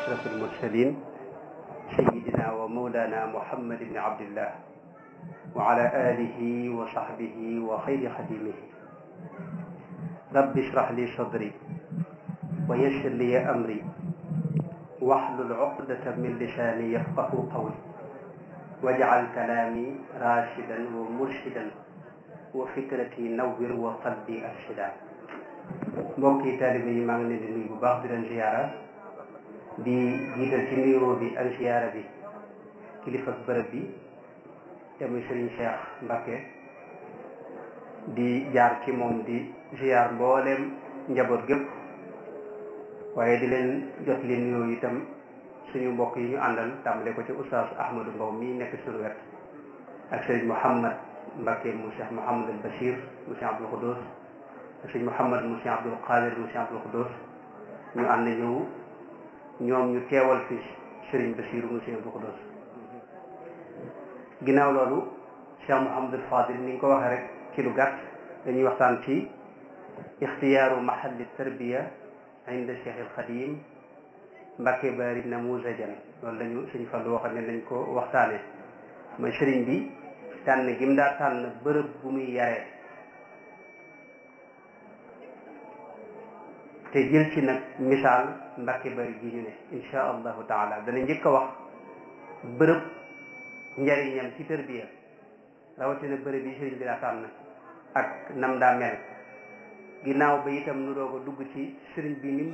أشرف المرسلين سيدنا ومولانا محمد بن عبد الله وعلى آله وصحبه وخير خديمه رب اشرح لي صدري ويسر لي أمري واحلل عقدة من لساني يفقه قولي واجعل كلامي راشدا ومرشدا وفكرتي نور وقلبي أرشدا mbokki taalibe yi maa ngi leen di nuyu bu baax di leen ziyaara di jiital ci nuyoo bi ak ziyaara bi kilifa bërëb bi te muy Serigne Cheikh Mbacké di jaar ci moom di ziyaar mbooleem njaboot gépp waaye di leen jot li nuyoo itam suñu mbokk yi ñu àndal tàmbale ko ci oustaz Ahmadou Mbow mi nekk suñu wet ak Serigne Mouhamad Mbacké mu Cheikh Mouhamad al Bachir mu Cheikh Abdoul Khoudous sëñ Mouhamad mu Cheikh Abdoul Qadir mu Cheikh Abdoul Khoudous ñu ànd ñëw ñoom ñu teewal fi Serigne Bassirou mu Cheikh Abdoul Khoudous ginnaaw loolu Cheikh Mouhamadul Fadil ni nga ko waxee rek ci lu gàtt dañuy waxtaan ci ixtiyaaru mahalli tarbiya inda Cheikh al Xadim Mbacké Bari namuzajan loolu lañu sëñ Fallu waxoon ne nañ ko waxtaane mooy sëriñ bi tànn gi mu daa tànn bërëb bu muy yaree te jël ci nag misaal Mbacké Bari gi ñu ne insha allahu taala dana njëkk a wax bërëb njariñam ci tërbiya rawatina bërëb yi sëriñ bi daa tànn ak nam daa mel ginnaaw ba itam nu doog a dugg ci sëriñ bi ni mu